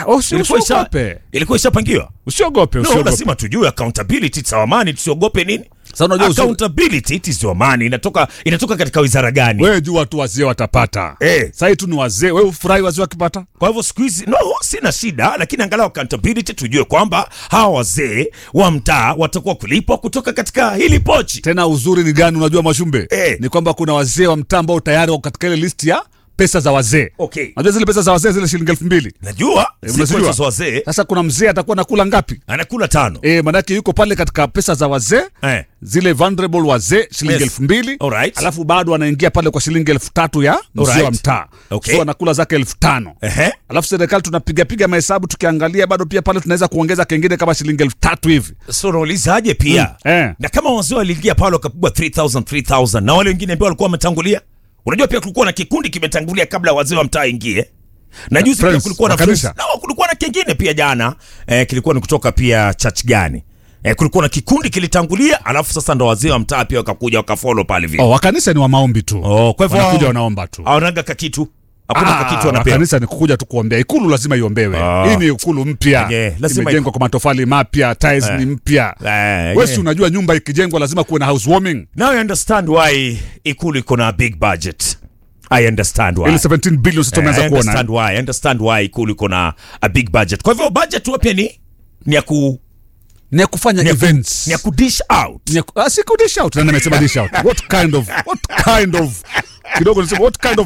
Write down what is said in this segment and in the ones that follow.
usi- Ilikuwa isha- usiogope. ilikuwa ishapangiwa usiogope no, usiogope lazima tujue accountability it's our money tusiogope nini Sasa unajua uzuri- accountability it is your money inatoka inatoka katika wizara gani wewe jua tu wazee watapata Eh. sahii tu ni wazee wewe ufurahi wazee wakipata kwa hivyo siku hizi no sina shida lakini angalau accountability tujue kwamba hawa wazee wa mtaa watakuwa kulipwa kutoka katika hili pochi tena uzuri ni gani unajua mashumbe Eh. ni kwamba kuna wazee wa mtaa ambao tayari wako katika ile list ya pesa za wazee okay najua zile pesa za wazee zile shilingi elfu mbili najua Eh, si unazijua? pesa za wazee sasa kuna mzee atakuwa nakula ngapi anakula tano e, manake yuko pale katika pesa za wazee eh. zile vulnerable wazee shilingi Yes. elfu mbili Alright. alafu bado anaingia pale kwa shilingi elfu tatu ya mzee wa Alright. mtaa Okay. so anakula zake elfu tano Ehe. alafu serikali tunapigapiga mahesabu tukiangalia bado pia pale tunaweza kuongeza kengine kama shilingi elfu tatu hivi so unaulizaje pia Mm, eh. na kama wazee waliingia pale wakapigwa 3000 3000 na wale wengine ambao walikuwa wametangulia unajua pia kulikuwa na kikundi kimetangulia kabla wazee wa mtaa ingie na juzi pia Friends, kulikuwa na wa kanisa. friends. no, kulikuwa na kingine pia jana eh, kilikuwa ni kutoka pia church gani eh, kulikuwa na kikundi kilitangulia alafu sasa ndo wazee wa mtaa pia wakakuja wakafolo pale vile oh, wakanisa ni wa maombi tu Oh, kwa hivyo wanakuja wanaomba tu awanaga kakitu hakuna Ah, kakitu wanapewa kanisa ni kukuja tu kuombea ikulu lazima iombewe Ah. hii ni ikulu mpya Yeah, lazima imejengwa kwa matofali mapya tiles Eh. ni mpya Eh, wesi yeah. unajua nyumba ikijengwa lazima kuwe na housewarming now I understand why ikulu iko na big budget i understand why ili 17 billion sasa Eh, tumeanza I kuona understand why I understand why ikulu iko na a big budget kwa hivyo budget huwa pia ni ni ya ku ni ya kufanya ni ya ku- events ni ya ku dish out Ni ya ku- ah, si ku dish out nani amesema dish out what kind of what kind of kidogo nisema what kind of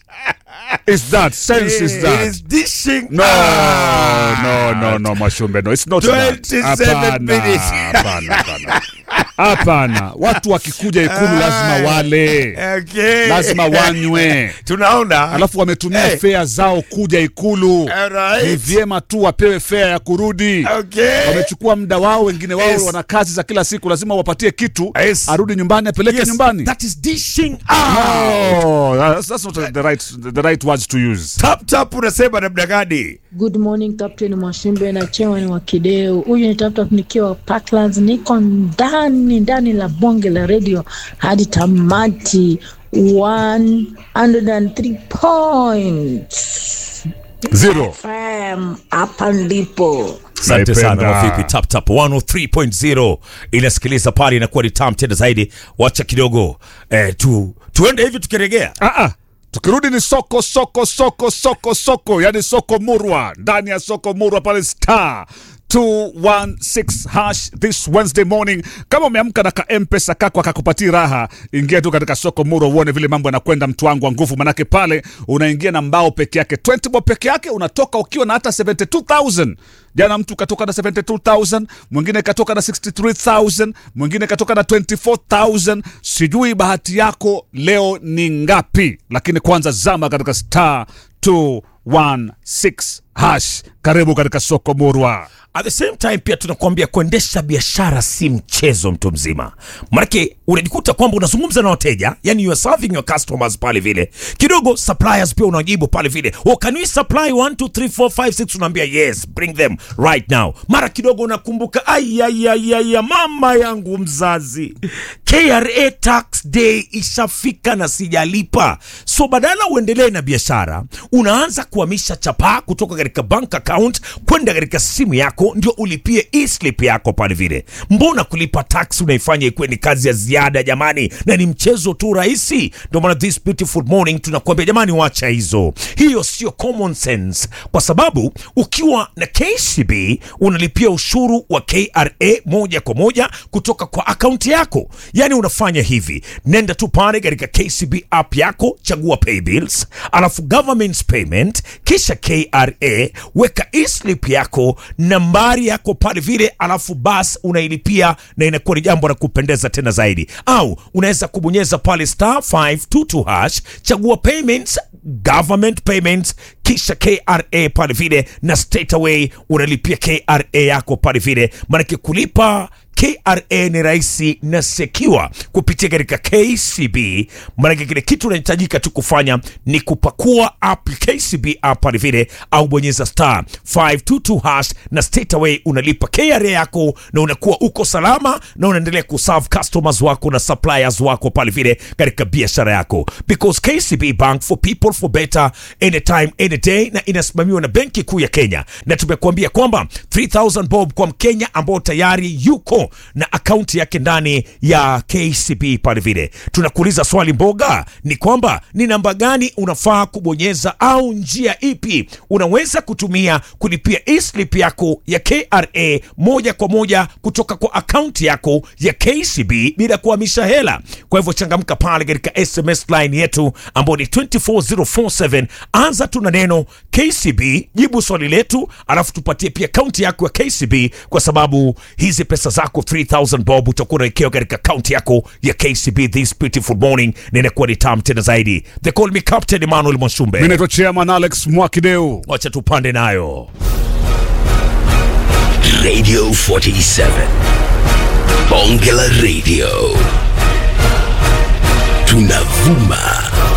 is that sense is that Is dishing No, out. no, no, no, Mashumbe, no. It's not 27 that. Hapana, minutes. hapana, hapana. Hapana, watu wakikuja ikulu lazima wale, Okay. lazima wanywe, tunaona alafu wametumia Eh. fea zao kuja ikulu. Alright. Ni vyema tu wapewe fea ya kurudi. Okay. Wamechukua muda wao, wengine wao Yes. wana kazi za kila siku, lazima wapatie kitu, Yes. arudi nyumbani, apeleke Yes, nyumbani. that is dishing out No, that's, that's not the right, the right words to use. tap tap unasema namna gani Good morning Captain Mwashimbe na Chewan wa Kideu. Huyu ni Taptap nikiwa Parklands, niko ndani ndani la bonge la radio hadi tamati 103 points. Zero. FM hapa ndipo. asante sana Naipenda. wavipi tap tap 103.0 inasikiliza pale inakuwa ni tam tena zaidi wacha kidogo eh, tu tuende hivi tukiregea Ah, ah. tukirudi ni soko soko soko soko soko yani soko murwa ndani ya soko murwa pale star 216 hash this wednesday morning kama umeamka na ka mpesa kako akakupatia raha ingia tu katika soko murwa uone vile mambo yanakwenda mtu wangu wa nguvu manake pale unaingia na mbao peke yake 20 bob peke yake unatoka ukiwa na hata 72000 jana mtu katoka na 72000 mwingine katoka na 63000 mwingine katoka na 24000 sijui bahati yako leo ni ngapi lakini kwanza zama katika star 216 hash karibu katika soko murwa at the same time pia tunakuambia kuendesha biashara si mchezo mtu mzima manake unajikuta kwamba unazungumza na wateja yani you are serving your customers pale vile kidogo suppliers pia unajibu pale vile oh, can we supply 1 2 3 4 5 6 unaambia yes bring them right now mara kidogo unakumbuka ayayayaya mama yangu mzazi kra tax day ishafika na sijalipa so badala uendelee na biashara unaanza kuhamisha chapaa kutoka katika bank account kwenda katika simu yako ndio ulipie e-slip yako pale vile mbona kulipa tax unaifanya ikuwe ni kazi ya ziada jamani na ni mchezo tu rahisi ndio maana this beautiful morning tunakuambia jamani wacha hizo hiyo sio common sense kwa sababu ukiwa na kcb unalipia ushuru wa kra moja kwa moja kutoka kwa akaunti yako yaani unafanya hivi nenda tu pale katika kcb app yako chagua pay bills alafu government payment kisha kra weka eslip yako nambari yako pale vile alafu bas unailipia na inakuwa ni jambo la kupendeza tena zaidi au unaweza kubonyeza pale star 522 hash chagua payments government payments kisha kra pale vile na straight away unalipia kra yako pale vile maanake kulipa KRA ni rahisi na secure kupitia katika KCB. Maanake kile kitu unahitajika tu kufanya ni kupakua app KCB app pale vile, au bonyeza star 522 hash na straight away unalipa KRA yako na unakuwa uko salama na unaendelea kuserve customers wako na suppliers wako pale vile katika biashara yako, because KCB Bank for people for better anytime any day, na inasimamiwa na Benki Kuu ya Kenya, na tumekuambia kwamba 3000 bob kwa Mkenya ambao tayari yuko na akaunti yake ndani ya KCB pale vile. Tunakuuliza swali mboga, ni kwamba ni namba gani unafaa kubonyeza au njia ipi unaweza kutumia kulipia e-slip yako ya KRA moja kwa moja kutoka kwa akaunti yako ya KCB bila kuhamisha hela. Kwa hivyo changamka pale katika SMS line yetu ambao ni 24047 anza tu na neno KCB, jibu swali letu, alafu tupatie pia akaunti yako ya KCB, kwa sababu hizi pesa zako 3000 bob utakuwa unawekewa katika akaunti yako ya KCB this beautiful morning, na inakuwa ni tamu tena zaidi. They call me Captain Emmanuel Mimi Mwashumbe, naitwa Chairman Alex Mwakideu. wacha tupande nayo. Radio 47. Bonge la Radio. Tunavuma